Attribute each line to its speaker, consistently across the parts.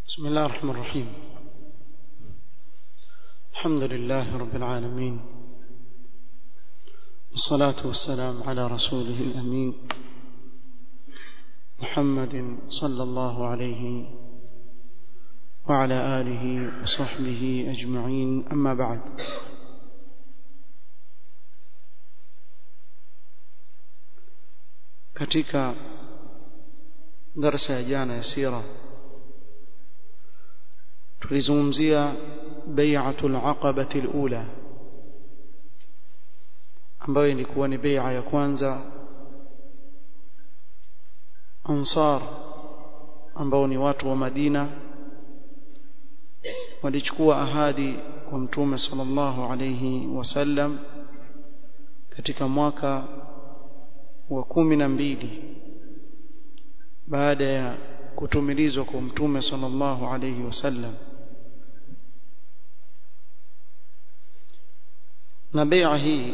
Speaker 1: بسم الله الرحمن الرحيم الحمد لله رب العالمين والصلاة والسلام على رسوله الأمين محمد صلى الله عليه وعلى آله وصحبه أجمعين أما بعد katika darasa ya jana ya sira tulizungumzia bai'atul aqabati alula ambayo ilikuwa ni bai'a ya kwanza ansar ambao ni watu wa Madina walichukua ahadi kwa mtume sallallahu alayhi wasallam katika mwaka wa kumi na mbili baada ya kutumilizwa kwa mtume sallallahu alayhi wasallam na bai'a hii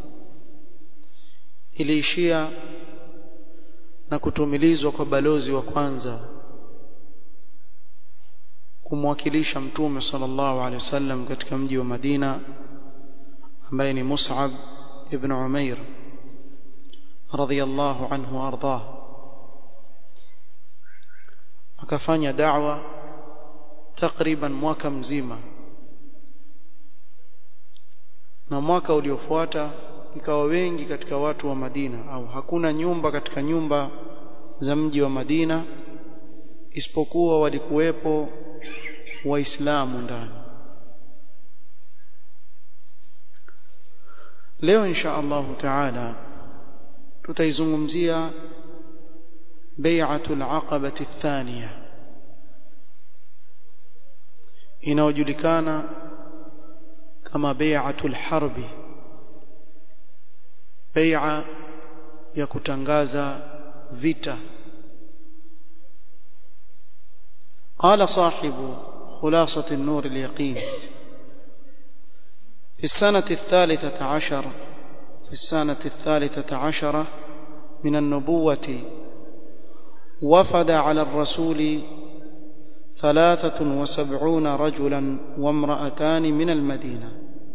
Speaker 1: iliishia na kutumilizwa kwa balozi wa kwanza kumwakilisha mtume sallallahu alaihi wasallam katika mji wa Madina ambaye ni Mus'ab ibn Umair radhiyallahu anhu ardah akafanya da'wa takriban mwaka mzima na mwaka uliofuata ikawa wengi katika watu wa Madina au hakuna nyumba katika nyumba za mji wa Madina isipokuwa walikuwepo waislamu ndani leo insha Allah taala tutaizungumzia bai'atul aqabati thaniya inayojulikana kama bai'atul harbi bai'a ya kutangaza vita قال صاحب خلاصة النور اليقين في السنة الثالثة عشر في السنة الثالثة عشرة من النبوة وفد على الرسول ثلاثة وسبعون رجلا وامرأتان من المدينة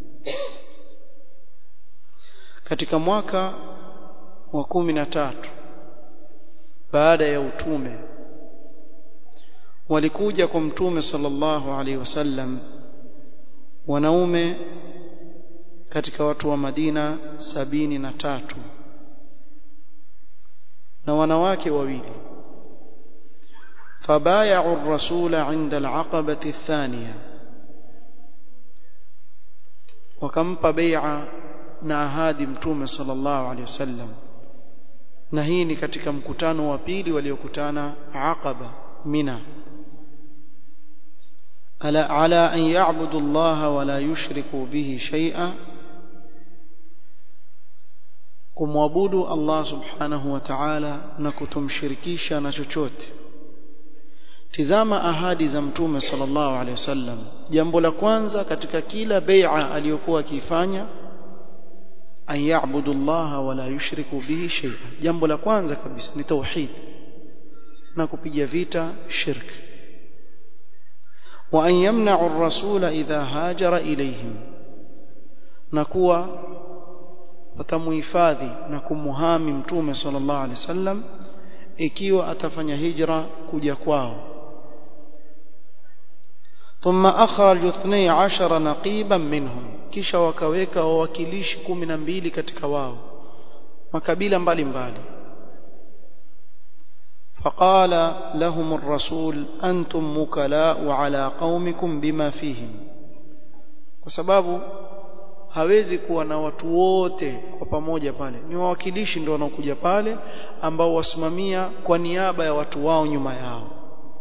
Speaker 1: katika mwaka wa kumi na tatu baada ya utume walikuja kwa mtume sallallahu alaihi wasallam wanaume katika watu wa Madina sabini na tatu na wanawake wawili فبايعوا الرسول عند العقبة الثانية وكمpa بيعة na ahadi mtume sallallahu alaihi wasallam na hii ni katika mkutano wa pili waliokutana Aqaba Mina ala ala an ya'budu Allah wa la yushriku bihi shay'a kumwabudu Allah subhanahu wa ta'ala na kutomshirikisha na chochote tizama ahadi za mtume sallallahu alaihi wasallam jambo la kwanza katika kila bai'a aliyokuwa akifanya an ya'budu Allah wa la yushriku bihi shay'a jambo la kwanza kabisa ni tauhid na kupiga vita shirk wa an yamna'u ar-rasula idha hajara ilayhim na kuwa watamuhifadhi na kumuhami mtume sallallahu alaihi wasallam ikiwa atafanya hijra kuja kwao ثم أخرج اثني عشر نقيبا منهم kisha wakaweka wawakilishi kumi na mbili katika wao makabila mbalimbali فقال لهم الرسول أنتم مكلاء على قومكم بما فيهم kwa sababu hawezi kuwa na watu wote kwa pamoja pale ni wawakilishi ndio wanaokuja pale ambao wasimamia kwa niaba ya watu wao nyuma yao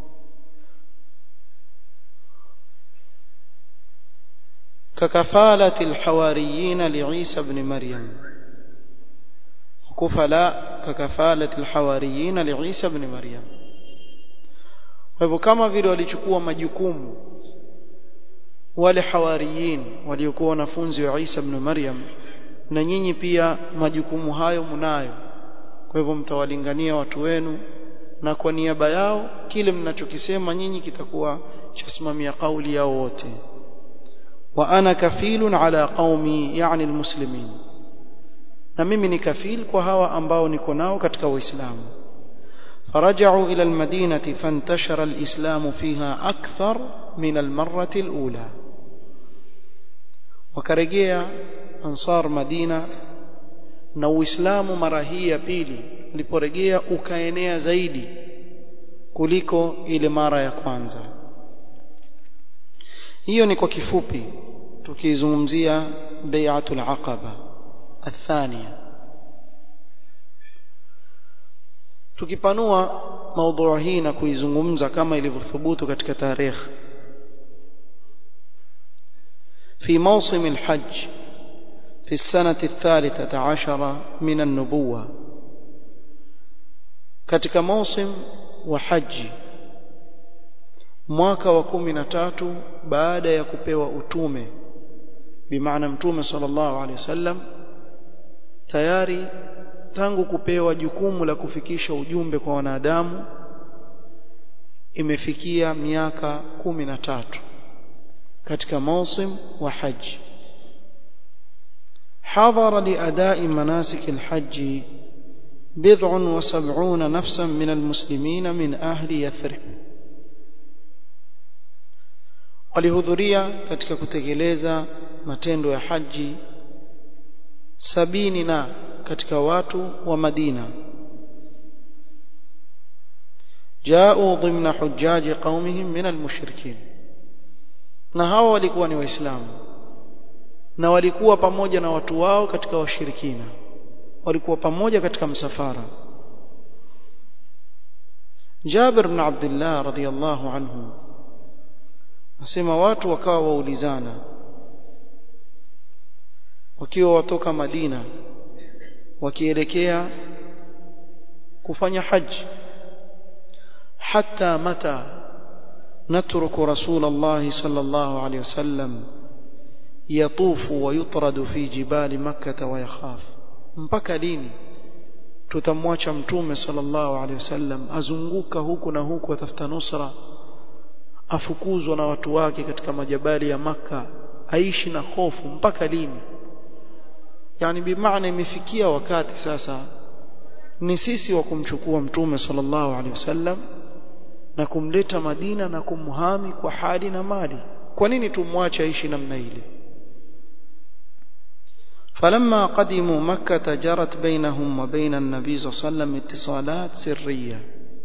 Speaker 1: ككفالة الحواريين لعيسى بن مريم كفلاء ككفالة الحواريين لعيسى بن مريم hivyo kama vile walichukua majukumu wale hawariyin waliokuwa wanafunzi wa Isa ibn Maryam na nyinyi pia majukumu hayo mnayo kwa hivyo mtawalingania watu wenu na kwa niaba yao kile mnachokisema nyinyi kitakuwa chasimamia kauli yao wote wa ana kafilun ala qaumi yani almuslimin na mimi ni kafil kwa hawa ambao niko nao katika waislamu فرجعوا إلى المدينة فانتشر الإسلام فيها أكثر من المرة الأولى وكرجيا أنصار مدينة na uislamu mara hii ya pili uliporejea ukaenea zaidi kuliko ile mara ya kwanza hiyo ni kwa kifupi tukizungumzia bai'atul aqaba athania tukipanua maudhui hii na kuizungumza kama ilivyothubutu katika tarehe في موسم الحج في السنة الثالثة عشر من النبوة katika موسم وحج mwaka wa kumi na tatu baada ya kupewa utume bimaana mtume sallallahu alaihi wasallam tayari tangu kupewa jukumu la kufikisha ujumbe kwa wanadamu imefikia miaka kumi na tatu katika mausim wa haji حضر لأداء مناسك الحج بضع وسبعون نفسا من المسلمين من أهل يثرب walihudhuria katika kutekeleza matendo ya haji sabini na katika watu wa Madina jao dhimna hujaji qaumihim min almushrikin na hawa walikuwa ni waislamu na walikuwa pamoja na watu wao katika washirikina walikuwa pamoja katika msafara Jabir ibn Abdullah radhiyallahu anhu asema watu wakawa waulizana wakiwa watoka Madina wakielekea kufanya haji hata mata natruku rasulullah sallallahu alayhi wasallam yatufu wa yutradu fi jibali makkah wa yakhaf mpaka lini tutamwacha mtume sallallahu alayhi wasallam azunguka huku na huku atafuta nusra afukuzwa na watu wake katika majabali ya maka aishi na hofu mpaka lini yani bimaana imefikia wakati sasa ni sisi wa kumchukua mtume sallallahu alaihi wasallam na kumleta Madina na kumhami kwa hali na mali kwa nini tumwache aishi namna ile فلما قدموا مكة جرت بينهم وبين النبي صلى الله عليه وسلم اتصالات سرية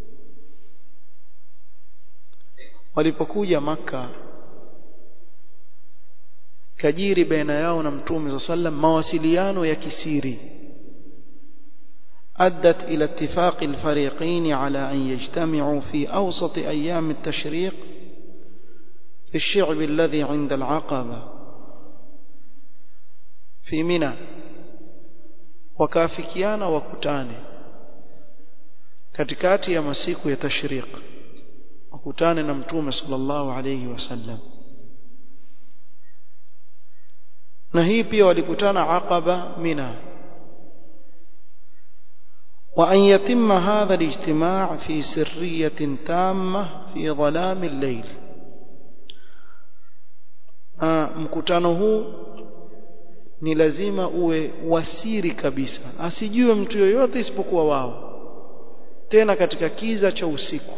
Speaker 1: walipokuja maka kajiri baina yao na mtume صلى الله عليه وسلم mawasiliano ya kisiri أدت إلى اتفاق الفريقين على أن يجتمعوا في أوسط أيام التشريق في الشعب الذي عند العقبة في منى وكافكيانا وكتاني katikati ya masiku ya tashriq wakutane na mtume sallallahu alayhi wasallam na hii pia walikutana aqaba mina وأن يتم هذا الاجتماع في سرية تامة في ظلام الليل mkutano huu ni lazima uwe wasiri kabisa asijue mtu yoyote isipokuwa wao tena katika kiza cha usiku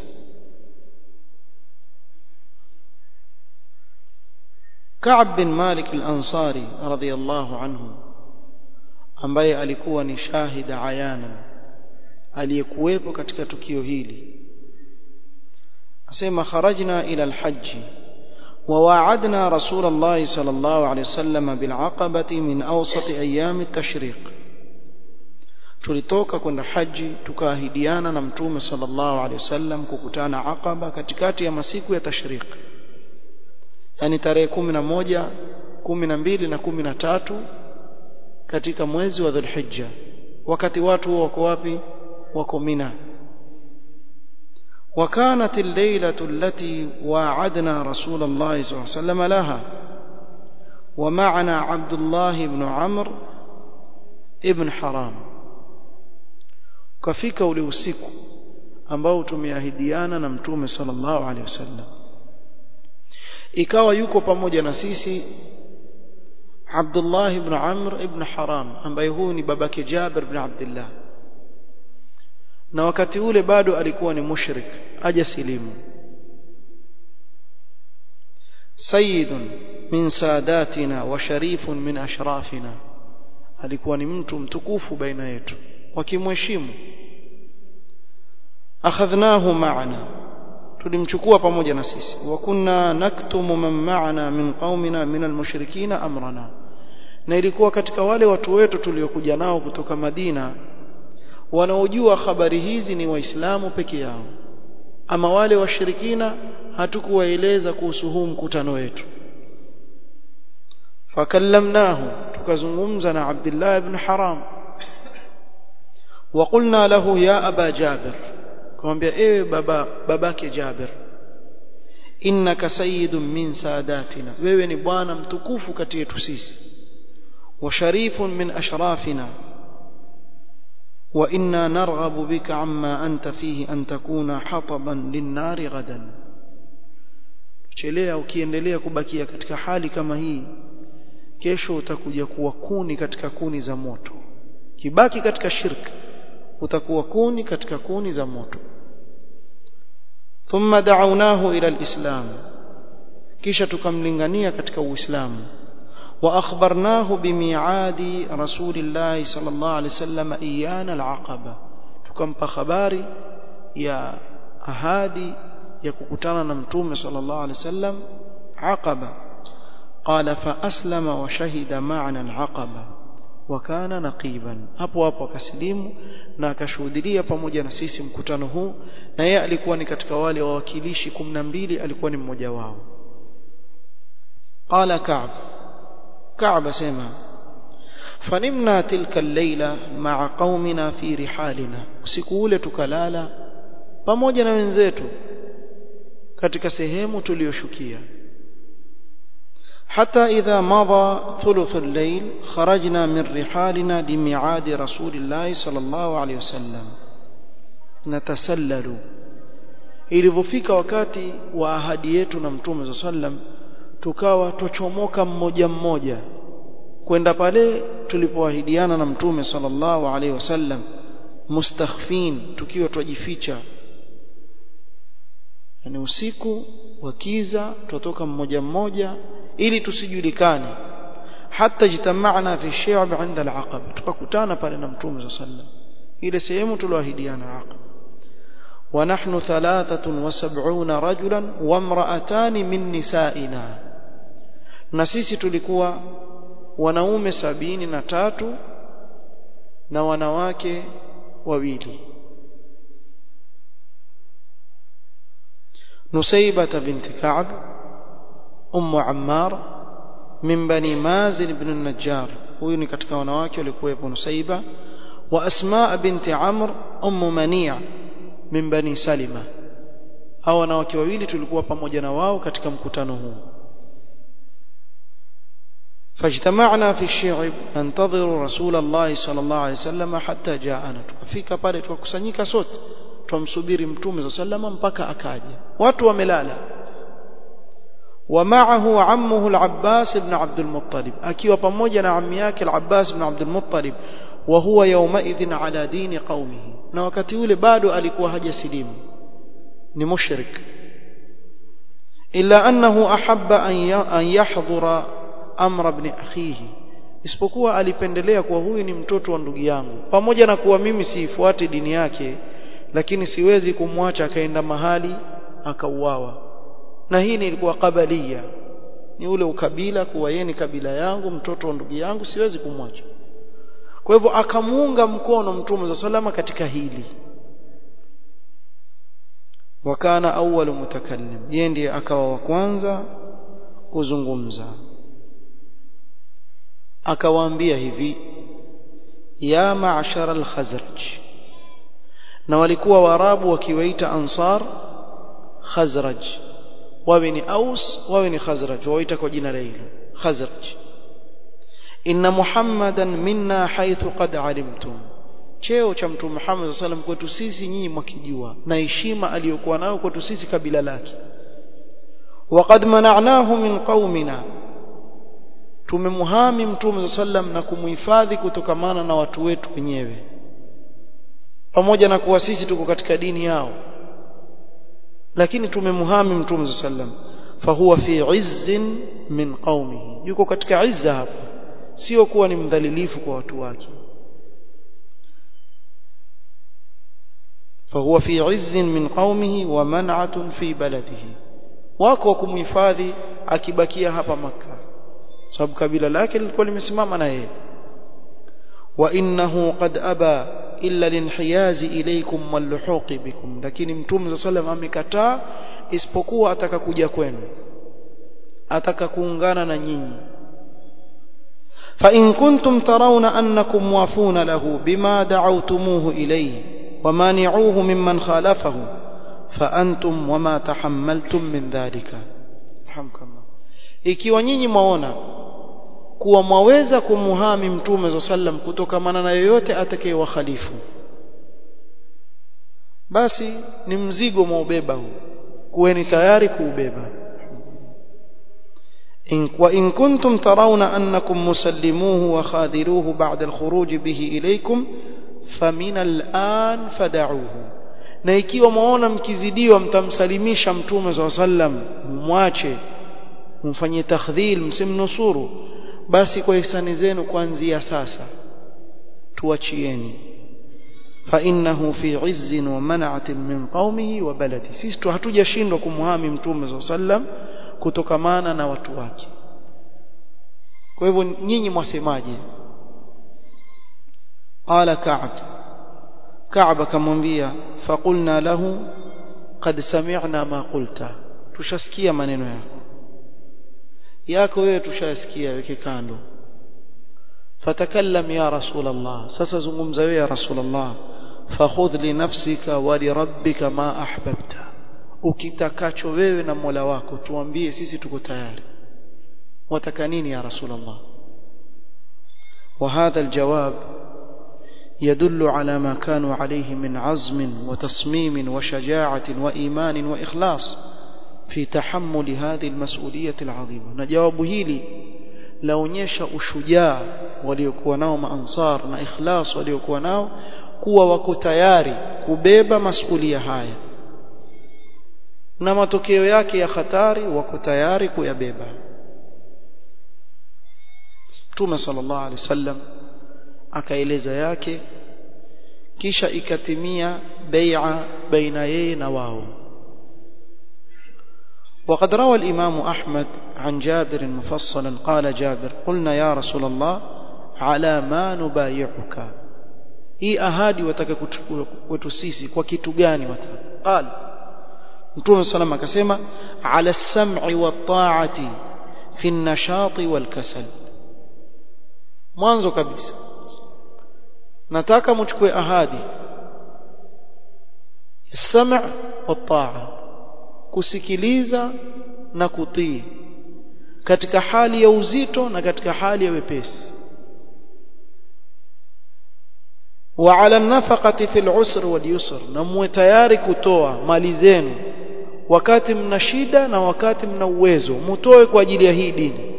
Speaker 1: Ka'b bin Malik al-Ansari radhiyallahu anhu ambaye alikuwa ni shahida ayanan aliyekuwepo katika tukio hili asema kharajna ila alhajj وواعدنا رسول الله صلى الله عليه وسلم بالعقبة من أوسط أيام التشريق tulitoka kwenda haji tukaahidiana na mtume sallallahu alaihi wasallam kukutana Aqaba katikati ya masiku ya tashriq yani tarehe 11 12 na 13 katika mwezi wa Dhulhijja wakati watu wako wapi wako Mina وكانت الليلة التي واعدنا رسول الله صلى الله عليه وسلم لها ومعنا عبد الله بن عمرو ابن حرام kafika ule usiku ambao tumeahidiana na mtume sallallahu alaihi wasallam ikawa yuko pamoja na sisi Abdullah ibn Amr ibn Haram ambaye huyu ni babake Jabir ibn Abdullah na wakati ule bado alikuwa ni mushrik aja silimu sayyidun min sadatina wa sharifun min ashrafina alikuwa ni mtu mtukufu baina yetu wakimheshimu akhadhnahu ma'ana tulimchukua pamoja na sisi wa kunna naktumu man ma'ana min qaumina min almushrikina amrana na ilikuwa katika wale watu wetu tuliokuja nao kutoka Madina wanaojua habari hizi ni waislamu peke yao ama wale washirikina hatukuwaeleza kuhusu huu mkutano wetu fakallamnahu tukazungumza na Abdullah ibn Haram وقلنا له يا أبا جابر kumwambia ewe baba babake Jabir innaka sayyidun min sadatina wewe ni bwana mtukufu kati yetu sisi wa sharifun min ashrafina wa inna narghabu bika amma anta fihi an takuna hataban linnari ghadan chelea ukiendelea kubakia katika hali kama hii kesho utakuja kuwa kuni katika kuni za moto kibaki katika shirki utakuwa kuni katika kuni za moto thumma da'awnahu ila alislam kisha tukamlingania katika uislamu wa akhbarnahu bimi'adi rasulillahi sallallahu alaihi wasallam iyana alaqaba tukampa habari ya ahadi ya kukutana na mtume sallallahu alaihi wasallam aqaba qala fa aslama wa shahida ma'ana alaqaba wakana naqiban hapo hapo akasilimu na akashuhudia pamoja na sisi mkutano huu na yeye alikuwa ni katika wale wawakilishi 12 alikuwa ni mmoja wao qala ka'b ka'b asema fanimna tilka al-laila ma'a qaumina fi rihalina usiku ule tukalala pamoja na wenzetu katika sehemu tuliyoshukia حتى إذا مضى ثلث الليل خرجنا من رحالنا لميعاد رسول الله صلى الله عليه وسلم نتسلل ilivyofika wakati wa ahadi yetu na mtume za sallam tukawa tuchomoka mmoja mmoja kwenda pale tulipoahidiana na mtume sallallahu alaihi wasallam mustakhfin tukiwa twajificha yani usiku wakiza tutoka mmoja mmoja ili tusijulikane hata jitamana fi shi'ab 'inda al-aqaba tukakutana pale na mtume sallam ile sehemu tulioahidiana aqaba wa nahnu 73 rajulan wa imra'atan min nisa'ina na sisi tulikuwa wanaume sabini na tatu na wanawake wawili نسيبة بنت كعب أم عمار من بني مازن بن النجار huyu ni katika wanawake walikuwepo Nusaiba wa Asma binti Amr ummu Mani' min bani Salima hao wanawake wawili tulikuwa pamoja na wao katika mkutano huu فاجتمعنا في الشعب ننتظر رسول الله صلى الله عليه وسلم حتى جاءنا tukafika pale tukakusanyika sote tumsubiri mtume صلى الله عليه وسلم mpaka akaja watu wamelala ومعه عمه العباس بن عبد المطلب akiwa pamoja na ammi yake al-Abbas ibn Abd al-Muttalib wa huwa yawmaidhin ala dini qaumihi na wakati ule bado alikuwa hajasilimu ni mushrik illa annahu ahabba an yahdhura amra ibn akhihi isipokuwa alipendelea kuwa huyu ni mtoto wa ndugu yangu pamoja na kuwa mimi siifuati dini yake lakini siwezi kumwacha akaenda mahali akauawa na hii ni ilikuwa kabalia ni ule ukabila kuwa yeye ni kabila yangu mtoto wa ndugu yangu siwezi kumwacha kwa hivyo akamuunga mkono mtume za salama katika hili wakana awwalu mutakallim yeye ndiye akawa wa kwanza kuzungumza akawaambia hivi ya ma'shara al-khazraj na walikuwa warabu wakiwaita ansar khazraj wawe ni aus wawe ni khazraj waita kwa jina hilo khazraj inna muhammadan minna haythu qad alimtum cheo cha mtume Muhammad sallam kwetu sisi nyinyi mwakijua na heshima aliyokuwa nayo kwetu sisi kabila lake waqad mana'nahu min qaumina tumemuhami mtume sallam na kumuhifadhi kutokamana na watu wetu wenyewe pamoja na kuwa sisi tuko katika dini yao lakini tumemuhami mtume sallam fahuwa fi izzin min qaumihi yuko katika izza hapa sio kuwa ni mdhalilifu kwa watu wake فهو في عز من قومه ومنعة في بلده wako kumhifadhi akibakia hapa maka sababu kabila lake lilikuwa limesimama na yeye wa innahu qad aba illa linhiyazi ilaykum walluhuqi bikum lakini mtume sallam amekataa isipokuwa ataka kuja kwenu ataka kuungana na nyinyi fa in kuntum tarawna annakum wafuna lahu bima da'awtumuhu ilayhi ومانعوه ممن خالفه فأنتم وما تحملتم من ذلك رحمك الله ikiwa nyinyi mwaona kuwa mwaweza kumuhami mtume za sallam kutokamana na yoyote atakayewakhalifu basi ni mzigo mwaubeba huu kuweni tayari kuubeba إن وإن كنتم ترون أنكم مسلموه وخاذلوه بعد الخروج به إليكم famina al'an fada'uhu na ikiwa mwaona mkizidiwa mtamsalimisha mtume SAW sallam mwache mfanyie takhdhil msimnusuru basi kwa ihsani zenu kuanzia sasa tuachieni fa innahu fi izzin wa man'atin min qaumihi wa baladi sisi tu hatujashindwa kumhami mtume SAW sallam kutokamana na watu wake kwa hivyo nyinyi mwasemaje قال كعب كعب كمwambia فقلنا له قد سمعنا ما قلت tushasikia maneno yako yako wewe tushasikia weke kando fatakallam ya rasul Allah sasa zungumza wewe ya rasul Allah fakhudh li nafsika wa li rabbika ma ahbabta ukitakacho wewe na Mola wako tuambie sisi tuko tayari wataka nini ya rasul Allah وهذا الجواب يدل على ما كانوا عليه من عزم وتصميم وشجاعة وإيمان وإخلاص في تحمل هذه المسؤولية العظيمة نجاوب هيلي laonyesha ushujaa waliokuwa nao maansar na ikhlas waliokuwa nao kuwa wako tayari kubeba masulia haya na matokeo yake ya hatari wako tayari kuyabeba Mtume sallallahu alaihi wasallam akaeleza yake kisha ikatimia bai'a baina yeye na wao وقد روى الإمام أحمد عن جابر مفصلا قال جابر قلنا يا رسول الله على ما نبايعك hii ahadi wataka kuchukua kwetu sisi kwa kitu gani wataka qal mtume sallam akasema ala sam'i wa ta'ati fi an-nashati wal kasal mwanzo kabisa nataka mchukue ahadi sam' wa ta'a kusikiliza na kutii katika hali ya uzito na katika hali ya wepesi wa ala nafaqati fil usr wal yusr na muwe tayari kutoa mali zenu wakati mna shida na wakati mna uwezo mutoe kwa ajili ya hii dini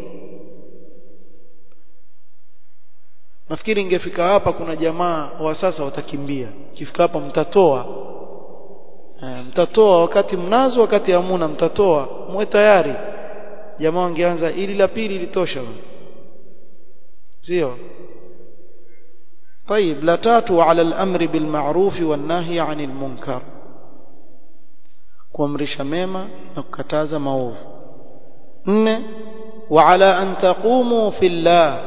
Speaker 1: nafikiri ingefika hapa kuna jamaa wa sasa watakimbia kifika hapa mtatoa e, mtatoa wakati mnazo wakati hamuna mtatoa muwe tayari jamaa wangeanza ili la pili litosha sio طيب لا تاتوا على الامر بالمعروف والنهي عن المنكر kuamrisha mema na kukataza maovu nne وعلى ان تقوموا في الله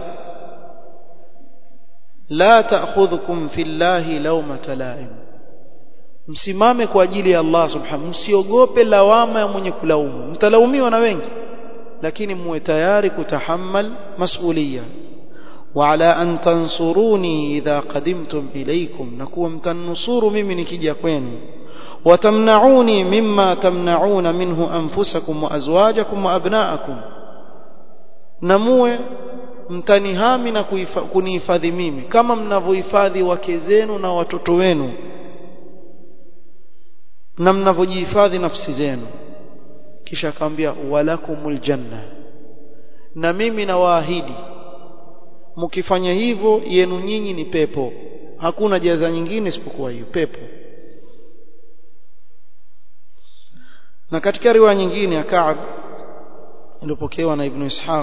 Speaker 1: لا تاخذكم في الله لومه لائم msimame kwa ajili ya Allah subhanahu msiogope lawama ya mwenye kulaumu mtalaumiwa na wengi lakini muwe tayari kutahammal masuliya وعلى أن تنصروني إذا قدمتم إليكم نكون متنصور ممن نكجا kwenu وتمنعوني مما تمنعون منه أنفسكم وأزواجكم وأبناءكم نموه mtanihami na kunihifadhi mimi kama mnavyohifadhi wake zenu na watoto wenu na mnavyojihifadhi nafsi zenu kisha akamwambia walakumul janna na mimi nawaahidi mkifanya hivyo yenu nyinyi ni pepo hakuna jaza nyingine isipokuwa hiyo pepo na katika riwaya nyingine ya Ka'b iliyopokewa na Ibn Ishaq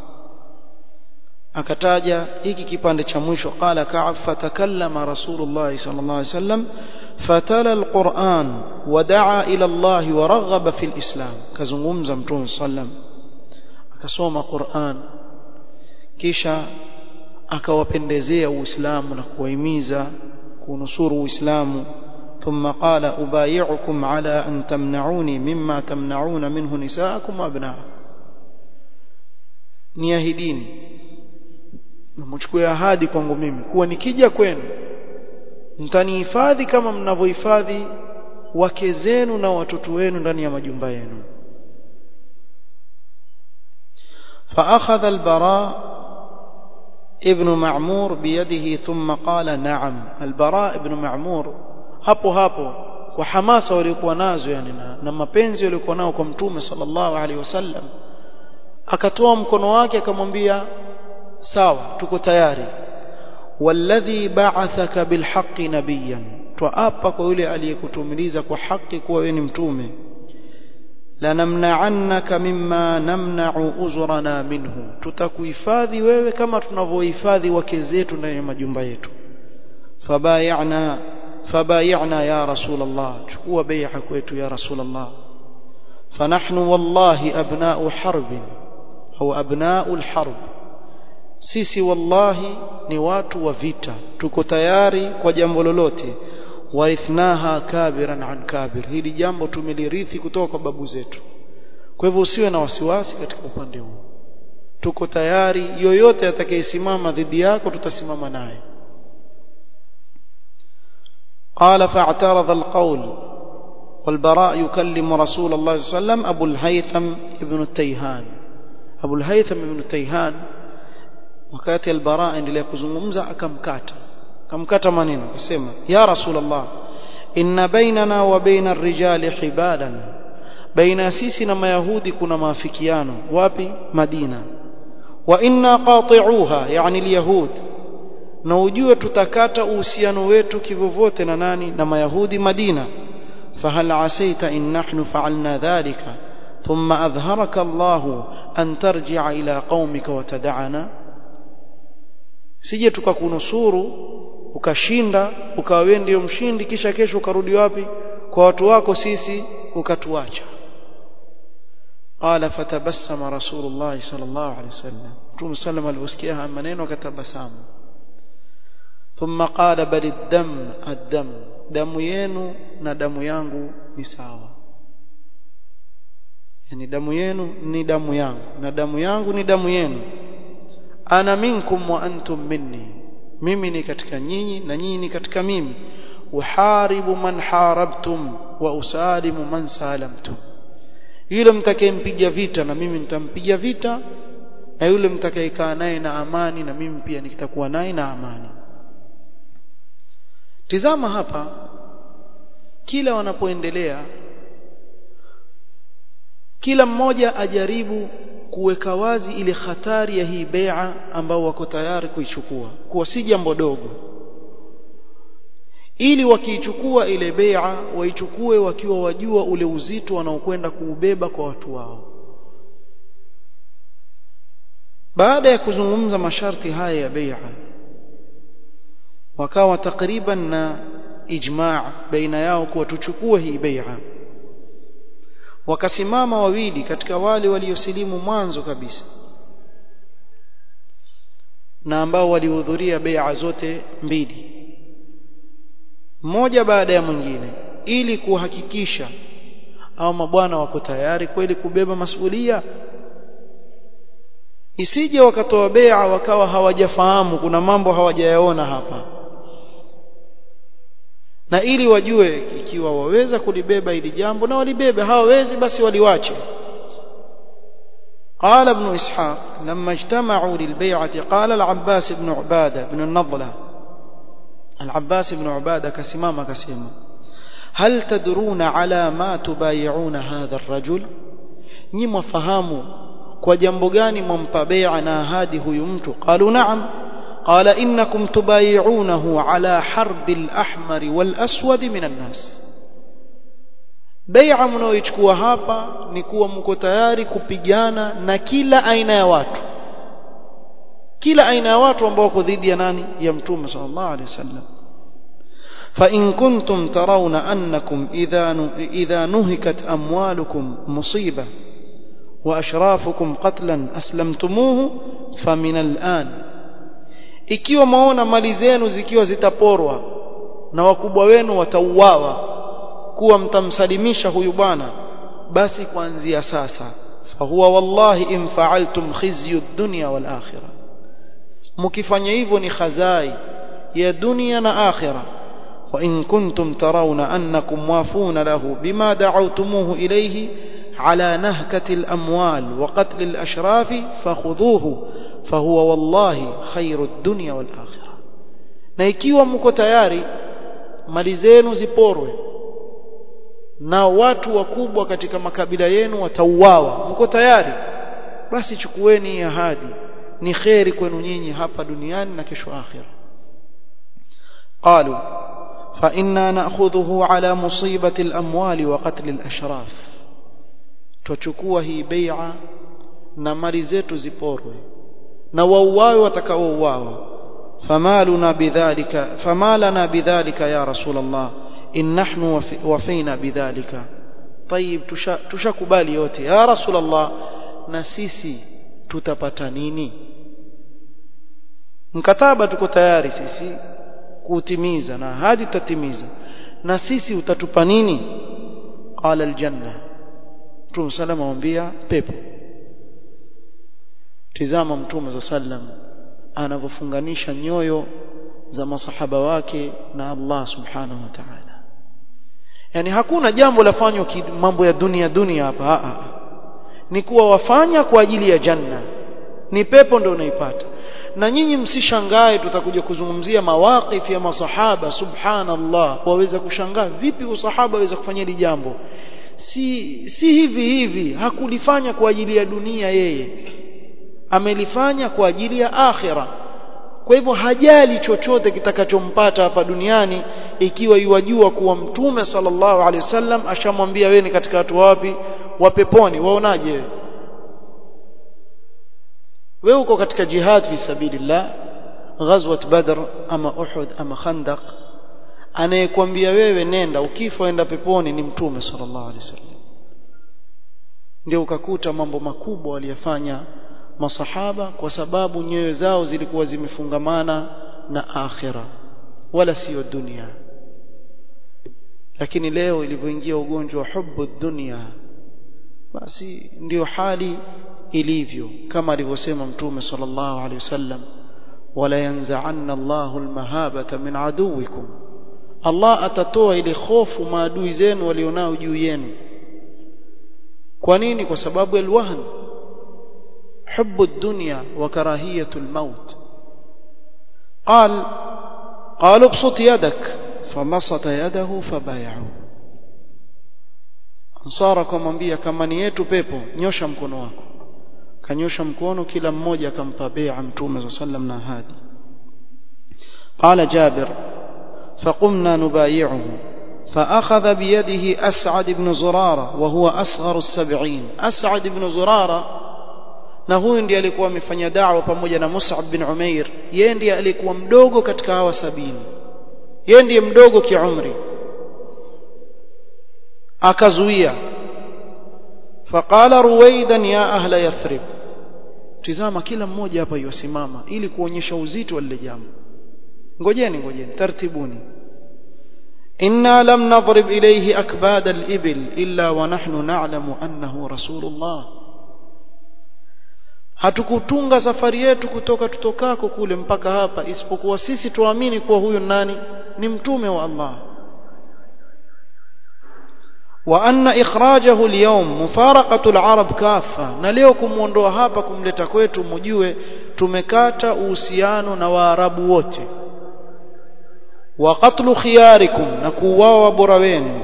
Speaker 1: akataja hiki kipande cha mwisho qala Ka'b fatakallama Rasulullah sallallahu alaihi wasallam fatala alquran wadaa ila Allah wa raghaba fil islam kazungumza mtume sallam akasoma Qur'an kisha akawapendezea uislamu na kuwahimiza kunusuru uislamu ثم قال أبايعكم على أن تمنعوني مما تمنعون منه نساءكم وأبناءكم niahidini mchukue ahadi kwangu mimi kuwa nikija kwenu mtanihifadhi kama mnavyohifadhi wake zenu na watoto wenu ndani ya majumba yenu فأخذ البراء ابن معمور بيده ثم قال نعم البراء ابن معمور hapo hapo kwa hamasa waliokuwa nazo yani na, na mapenzi waliokuwa nao kwa mtume sallallahu alaihi wasallam akatoa mkono wake akamwambia sawa tuko tayari walladhi ba'athaka bilhaqqi nabiyyan twaapa kwa yule aliyekutumiliza kwa haki kuwa wewe ni mtume lanamna'annaka mimma namna'u uzrana minhu tutakuhifadhi wewe kama tunavyohifadhi wake zetu ndani ya majumba yetu fabayana fabayana ya rasul Allah chukua bai'a kwetu ya rasul Allah فنحن والله أبناء حرب أو أبناء الحرب sisi wallahi ni watu wa vita tuko tayari kwa jambo lolote warithnaha kabiran an kabir hili jambo tumelirithi kutoka kwa babu zetu kwa hivyo usiwe na wasiwasi katika upande huu tuko tayari yoyote atakayesimama dhidi yako tutasimama naye قال فاعترض القول والبراء يكلم رسول الله صلى الله عليه وسلم أبو الهيثم ابن التيهان أبو الهيثم ابن التيهان wakati albara endelea kuzungumza akamkata akamkata maneno akasema ya rasulullah inna bainana wa baina ar-rijali hibadan baina sisi na mayahudi kuna maafikiano wapi madina wa inna qati'uha yani al-yahud na ujue tutakata uhusiano wetu kivyovyote na nani na mayahudi madina fahal asaita in nahnu fa'alna dhalika ثم أظهرك الله أن ترجع إلى قومك وتدعنا sije tukakunusuru ukashinda ukawa wewe ndio mshindi kisha kesho ukarudi wapi kwa watu wako sisi ukatuacha qala fatabassama rasulullah sallallahu alaihi wasallam mtume sallam aliposikia haya maneno akatabasamu thumma qala bal ad-dam ad-dam damu yenu na damu yangu ni sawa yani damu yenu ni damu yangu na damu yangu ni damu yenu ana minkum wa antum minni mimi ni katika nyinyi na nyinyi ni katika mimi uharibu man harabtum wa usalimu man salamtum yule mtakayempiga vita na mimi nitampiga vita na yule mtakayekaa naye na amani na mimi pia nitakuwa naye na amani tizama hapa kila wanapoendelea kila mmoja ajaribu kuweka wazi ile hatari ya hii bai'a ambao wako tayari kuichukua kuwa si jambo dogo ili wakiichukua ile bai'a waichukue wakiwa wajua ule uzito wanaokwenda kuubeba kwa watu wao baada ya kuzungumza masharti haya ya bai'a wakawa takriban na ijma' baina yao kuwa tuchukue hii bai'a wakasimama wawili katika wale waliosilimu mwanzo kabisa na ambao walihudhuria bai'a zote mbili mmoja baada ya mwingine ili kuhakikisha au mabwana wako tayari kweli kubeba masuhulia isije wakatoa bai'a wakawa hawajafahamu kuna mambo hawajayaona hapa na ili wajue ikiwa waweza kulibeba ili jambo na walibebe hawawezi basi waliwache قال ابن إسحاق لما اجتمعوا للبيعة قال العباس بن عبادة بن النضلة العباس بن عبادة كسمام كسيما هل تدرون على ما تبايعون هذا الرجل نيم فهموا kwa jambo gani mwampa bai'a na ahadi huyu mtu qalu na'am qala innakum tubayi'unahu ala harbi al-ahmar wal-aswad min an-nas bai'a mnaoichukua hapa ni kuwa mko tayari kupigana na kila aina ya watu kila aina ya watu ambao wako dhidi ya nani ya mtume sallallahu alaihi wasallam فإن كنتم ترون أنكم إذا إذا نهكت أموالكم مصيبة وأشرافكم قتلا أسلمتموه فمن الآن ikiwa maona mali zenu zikiwa zitaporwa na wakubwa wenu watauawa kuwa mtamsalimisha huyu bwana basi kuanzia sasa fahuwa wallahi in fa'altum khizyu dunya wal akhirah mkifanya hivyo ni khazai ya dunia na akhirah wa in kuntum tarawna annakum wafuna lahu bima da'awtumuhu ilayhi على نهكة الأموال وقتل الأشراف فخذوه فهو والله خير الدنيا والآخرة na ikiwa mko tayari mali zenu ziporwe na watu wakubwa katika makabila yenu watauawa mko tayari basi chukueni ahadi ni kheri kwenu nyinyi hapa duniani na kesho akhira qalu fa inna na'khudhuhu ala musibati al-amwali wa qatl al-ashraf twachukua hii bai'a na mali zetu ziporwe na wauawe watakaouawa famaluna bidhalika famalana bidhalika ya rasul Allah in nahnu wafina bidhalika طيب tushakubali yote ya rasul Allah na sisi tutapata nini mkataba tuko tayari sisi kuutimiza na hadi tutatimiza na sisi utatupa nini qala aljanna Mtume sallam amwambia pepo tizama Mtume za sallam anavyofunganisha nyoyo za masahaba wake na Allah subhanahu wa ta'ala yani hakuna jambo lafanywa mambo ya dunia dunia hapa a ni kuwa wafanya kwa ajili ya janna ni pepo ndio unaipata na nyinyi msishangae tutakuja kuzungumzia mawaqif ya masahaba subhanallah waweza kushangaa vipi usahaba waweza kufanya hili jambo si si hivi hivi hakulifanya kwa ajili ya dunia yeye amelifanya kwa ajili ya akhira kwa hivyo hajali chochote kitakachompata hapa duniani ikiwa iwajua kuwa mtume sallallahu alaihi wasallam ashamwambia wewe ni katika watu wapi wa peponi waonaje wewe wewe uko katika jihad fi sabilillah ghazwat badr ama uhud ama khandaq anayekwambia wewe nenda ukifa enda peponi ni mtume sallallahu alaihi wasallam ndio ukakuta mambo makubwa waliyafanya masahaba kwa sababu nyoyo zao zilikuwa zimefungamana na akhira wala sio dunia lakini leo ilivyoingia ugonjwa wa hubu dunia basi ndio hali ilivyo kama alivyosema mtume sallallahu alaihi wasallam wala yanza'anna Allahu almahabata min aduwikum Allah atatoa ile hofu maadui zenu walionao juu yenu kwa nini kwa sababu alwahn حب الدنيا وكراهية الموت قال قال ابسط يدك فبسط يده فبايعوا ansara akamwambia kama ni yetu pepo nyosha mkono wako kanyosha mkono kila mmoja akampa bai'a mtume صلى الله na ahadi قال جابر فقمنا نبايعه فأخذ بيده أسعد بن زرارة وهو أصغر السبعين أسعد بن زرارة na huyu ndiye alikuwa amefanya da'wa pamoja na Mus'ab bin Umair yeye ndiye alikuwa mdogo katika hawa sabini yeye ndiye mdogo kiumri akazuia faqala ruwaidan ya ahla yathrib tizama kila mmoja hapa yosimama ili kuonyesha uzito wa lile jambo ngojeni ngojeni tartibuni inna lam nadrib ilayhi akbad al-ibil illa wa nahnu na'lamu annahu rasulullah hatukutunga safari yetu kutoka tutokako kule mpaka hapa isipokuwa sisi tuamini kuwa huyu nani ni mtume wa Allah وأن إخراجه اليوم مفارقة العرب كافة na leo kumuondoa hapa kumleta kwetu mjue tumekata uhusiano na waarabu wote wa qatlu khiyarikum na kuuawa bora wenu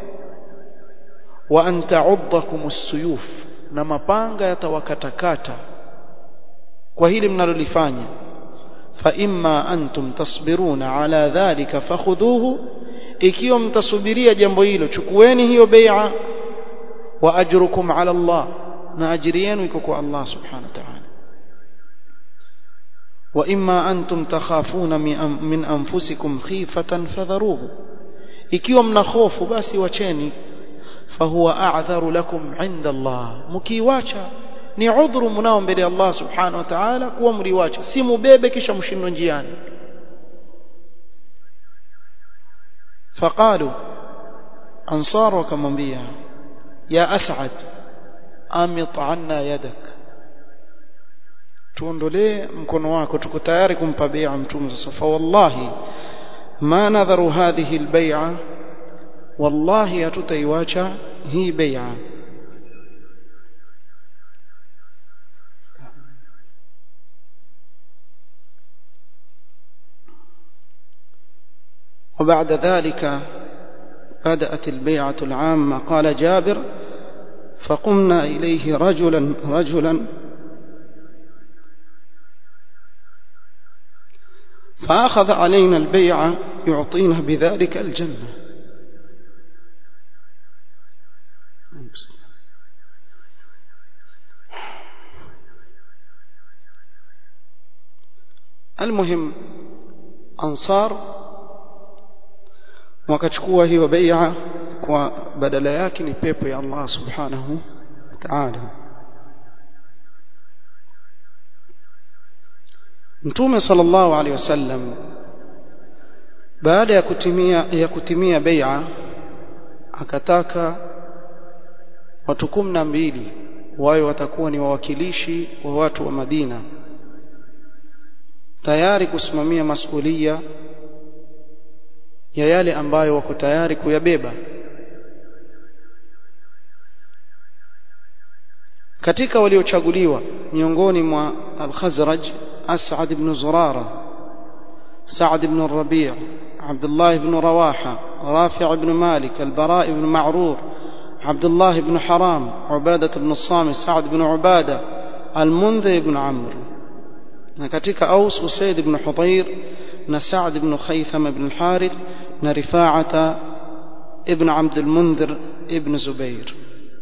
Speaker 1: wa an ta'uddakum as-suyuf na mapanga yatawakatakata kwa hili mnalolifanya fa imma antum tasbiruna ala dhalika fakhudhuhu ikiwa mtasubiria jambo hilo chukueni hiyo bai'a wa ajrukum ala Allah na ajiri yenu iko kwa Allah subhanahu wa ta'ala wa imma antum takhafuna min anfusikum khifatan fadharuhu ikiwa mna hofu basi wacheni fahuwa a'dharu lakum 'inda Allah mkiwacha ni udhuru mnao mbele ya Allah subhanahu wa ta'ala kuwa mliwacha si mubebe kisha mshindwe njiani فقالوا أنصار وكمنبيا يا أسعد أمط عنا يدك tuondolee mkono wako tuko tayari kumpa bai'a mtume sasa fa wallahi ma nadharu hadhihi albay'a wallahi hatutaiwacha hii bai'a وبعد ذلك بدأت البيعة العامة قال جابر فقمنا إليه رجلا رجلا فأخذ علينا البيعة يعطينا بذلك الجنة المهم أنصار wakachukua hiyo bai'a kwa badala yake ni pepo ya Allah subhanahu wa ta'ala Mtume sallallahu alaihi wasallam baada ya kutimia ya kutimia bai'a akataka watu kumi na mbili wao watakuwa ni wawakilishi wa watu wa Madina tayari kusimamia masulia ya yale ambayo wako tayari kuyabeba katika waliochaguliwa miongoni mwa al-Khazraj As'ad ibn Zurara Sa'd ibn Rabi' Abdullah ibn Rawaha Rafi' ibn Malik al-Bara' ibn Ma'rur Abdullah ibn Haram Ubadah ibn Samit Sa'd ibn Ubadah al-Mundhir ibn Amr na katika Aus Usaid ibn Hudayr na Sa'd ibn Khaytham ibn al-Harith na Rifa'ata ibn Abd al-Mundhir ibn Zubair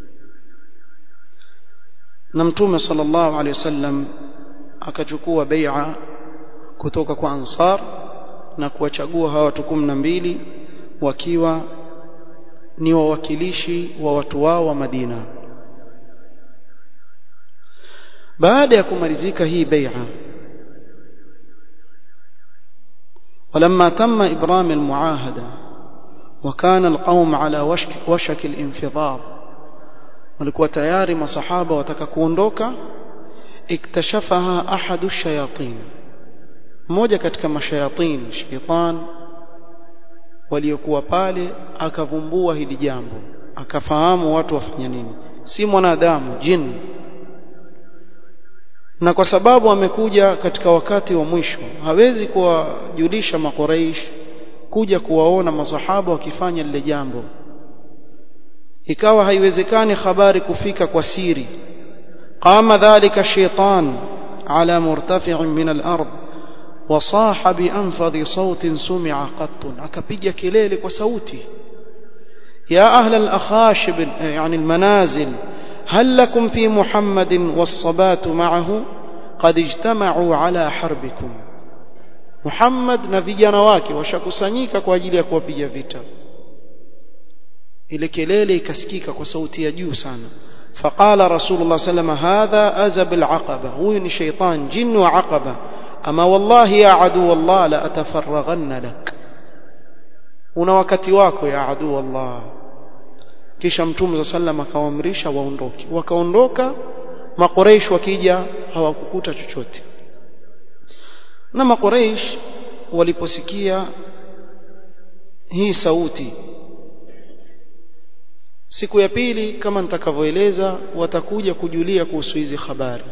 Speaker 1: na Mtume sallallahu alayhi wasallam akachukua bai'a kutoka kwa Ansar na kuwachagua hawa watu kumi na mbili wakiwa ni wawakilishi wa watu wao wa Madina baada ya kumalizika hii bai'a ولما تم إبرام المعاهدة وكان القوم على وشك, وشك الانفضاض walikuwa tayari masahaba wataka kuondoka iktashafaha ahadu shayatin mmoja katika mashayatin shaitan waliokuwa pale akavumbua hili jambo akafahamu watu wafanya nini si mwanadamu jini na kwa sababu amekuja katika wakati wa mwisho hawezi kuwajulisha makuraish kuja kuwaona masahaba wakifanya lile jambo ikawa haiwezekani habari kufika kwa siri qama dhalika shaitan ala murtafi'in min al-ard wasaha bi anfadhi sautin sumi'a qattun akapiga kelele kwa sauti ya ahla al-akhashib yani al-manazil هل لكم في محمد والصبات معه قد اجتمعوا على حربكم محمد na vijana wake washakusanyika kwa ajili ya kuwapiga vita ile kelele ikasikika kwa sauti ya juu sana فقال رسول الله صلى الله عليه وسلم هذا أزب العقبة هو ni شيطان جن وعقبة أما والله يا عدو الله لا أتفرغن لك una wakati wako ya adu Allah kisha mtume za sallam akawaamrisha waondoke wakaondoka makoreish wakija hawakukuta chochote na makoreish waliposikia hii sauti siku ya pili kama nitakavyoeleza watakuja kujulia kuhusu hizi habari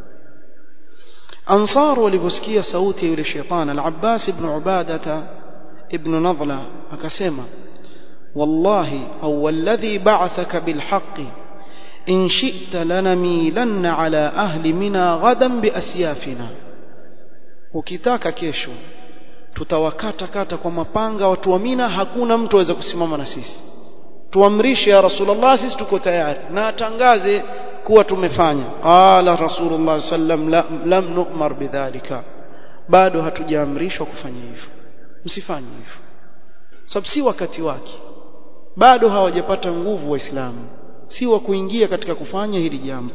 Speaker 1: ansar walivyosikia sauti ya yule shetani al-Abbas ibn Ubadata ibn Nadla akasema wallahi au walladhi ba'athaka bilhaqqi in shi'ta lanamilanna ala ahli mina ghadan biasyafina ukitaka kesho tutawakata kata kwa mapanga watu wa Mina hakuna mtu aweza kusimama na sisi tuamrishe ya rasulullah sisi tuko tayari na atangaze kuwa tumefanya qala rasulullah sallam lam nu'mar bidhalika bado hatujaamrishwa kufanya hivyo msifanye hivyo sababu si wakati wake bado hawajapata nguvu waislamu si wa kuingia katika kufanya hili jambo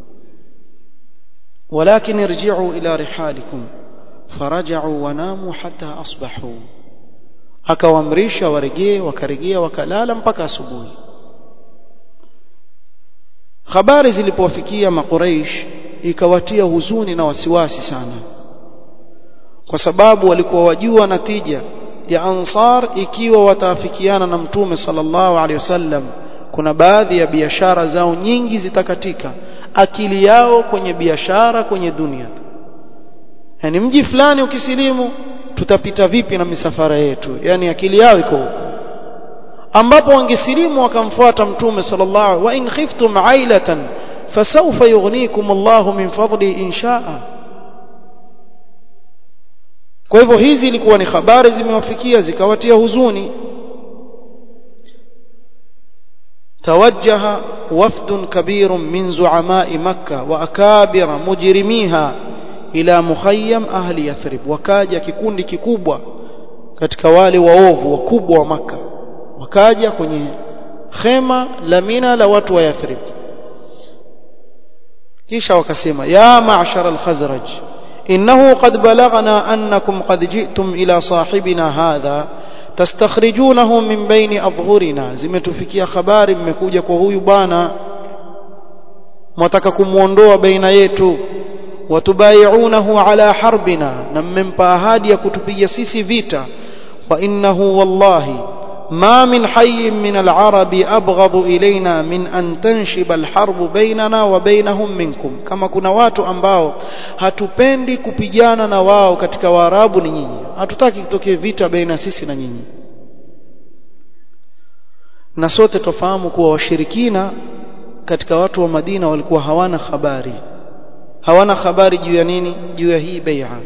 Speaker 1: walakin irji'u ila rihalikum faraja'u wanamu hatta asbahu akawaamrisha warejee wakarejea wakalala mpaka asubuhi habari zilipowafikia makuraish ikawatia huzuni na wasiwasi sana kwa sababu walikuwa wajua natija ya ansar ikiwa wataafikiana na mtume sallallahu alaihi wasallam kuna baadhi ya biashara zao nyingi zitakatika akili yao kwenye biashara kwenye dunia yani mji fulani ukisilimu tutapita vipi na misafara yetu yani akili yao iko huko ambapo wangesilimu wakamfuata mtume sallallahu wa in khiftum ailatan fasawfa yughnikum Allahu min fadli in shaa kwa hivyo hizi ilikuwa ni habari zimewafikia zikawatia huzuni توجه وفد كبير من زعماء مكة وأكابر مجرميها إلى مخيم أهل يثرب وكاجا kikundi kikubwa katika wale waovu wakubwa wa maka wakaja kwenye khema la mina la watu wa Yathrib kisha wakasema ya ma'shar al-khazraj innahu qad balaghna annakum qad ji'tum ila sahibina hadha tastakhrijunahu min baini adhhurina zimetufikia habari mmekuja kwa huyu bwana mwataka kumuondoa baina yetu watubaiunahu ala harbina na mmempa ahadi ya kutupiga sisi vita wa innahu wallahi ما من حي من العرب أبغض إلينا من أن تنشب الحرب بيننا وبينهم منكم كما كنا watu ambao hatupendi kupigana na wao katika waarabu ni nyinyi hatutaki kutokee vita baina sisi na nyinyi na sote tofahamu kuwa washirikina katika watu wa Madina walikuwa hawana habari hawana habari juu ya nini juu ya hii bai'a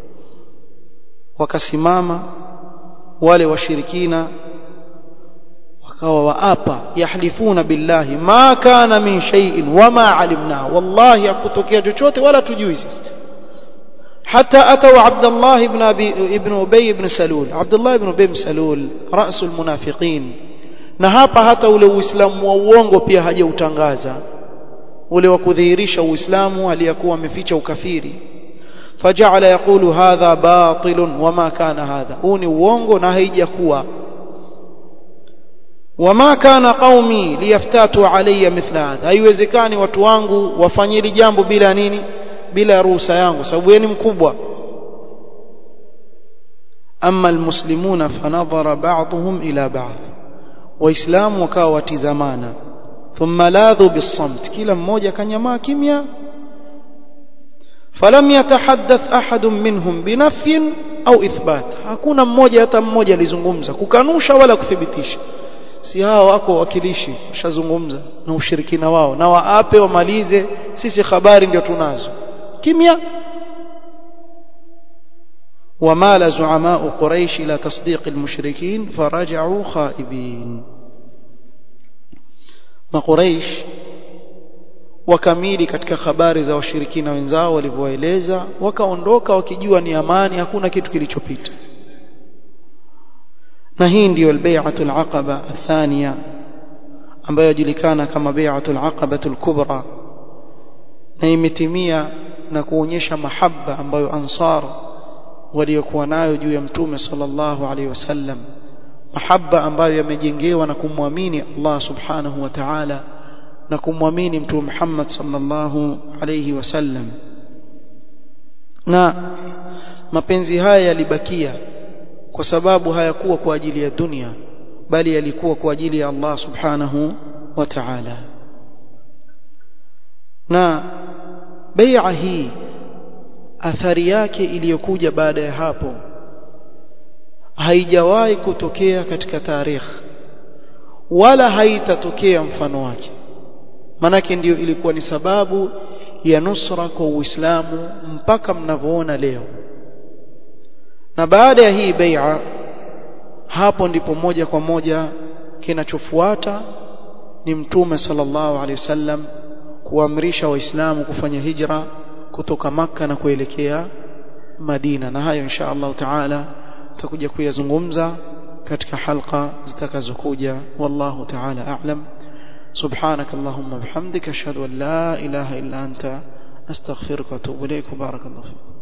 Speaker 1: wakasimama wale washirikina wakawa waapa yahlifuna billahi ma kana min shay'in wama alimna wallahi hakutokea chochote wala tujui sisi حتى أتوا عبد الله بن أبي ابن أبي بن سلول عبد الله بن أبي بن سلول رأس المنافقين na hapa hata ule uislamu wa uongo pia hajautangaza ule wa kudhihirisha uislamu aliyakuwa ameficha ukafiri faja'ala yaqulu hadha batilun wama kana hadha huu ni uongo na haijakuwa wama kana qaumi liyaftatu alayya mithla hadha haiwezekani watu wangu wafanyili jambo bila nini bila ruhusa yangu sababu yeye ni mkubwa amma almuslimuna fanadhara ba'dhum ila ba'd waislamu wakawa watizamana thumma ladhu bisamt kila mmoja kanyamaa kimya falam yatahaddath ahadun minhum binafyin au ithbat hakuna mmoja hata mmoja alizungumza kukanusha wala kuthibitisha si hao wako wakilishi washazungumza na ushirikina wao na waape wamalize sisi habari ndio tunazo kimya ومال زعماء قريش إلى تصديق المشركين فرجعوا خائبين ما قريش wakamili katika habari za washirikina wenzao walivyoeleza wakaondoka wakijua ni amani hakuna kitu kilichopita na hii ndiyo albay'atu alaqaba athania ambayo yajulikana kama bay'atu alaqaba alkubra na imetimia na kuonyesha mahaba ambayo ansar waliokuwa nayo juu ya mtume sallallahu alaihi wasallam mahaba ambayo yamejengewa na kumwamini Allah subhanahu wa ta'ala na kumwamini mtume Muhammad sallallahu alaihi wasallam na mapenzi haya yalibakia kwa sababu hayakuwa kwa ajili ya dunia bali yalikuwa kwa ajili ya Allah subhanahu wa ta'ala na bai'a hii athari yake iliyokuja baada ya hapo haijawahi kutokea katika tarikh wala haitatokea mfano wake manake ndiyo ilikuwa ni sababu ya nusra kwa Uislamu mpaka mnavyoona leo na baada ya hii bai'a hapo ndipo moja kwa moja kinachofuata ni mtume sallallahu alaihi wasallam kuamrisha waislamu kufanya hijra kutoka maka na kuelekea Madina na hayo insha Allah taala tutakuja kuyazungumza katika halqa zitakazokuja wallahu taala a'lam سبحانك اللهم وبحمدك اشهد ان لا اله الا انت استغفرك واتوب اليك وبارك الله فيك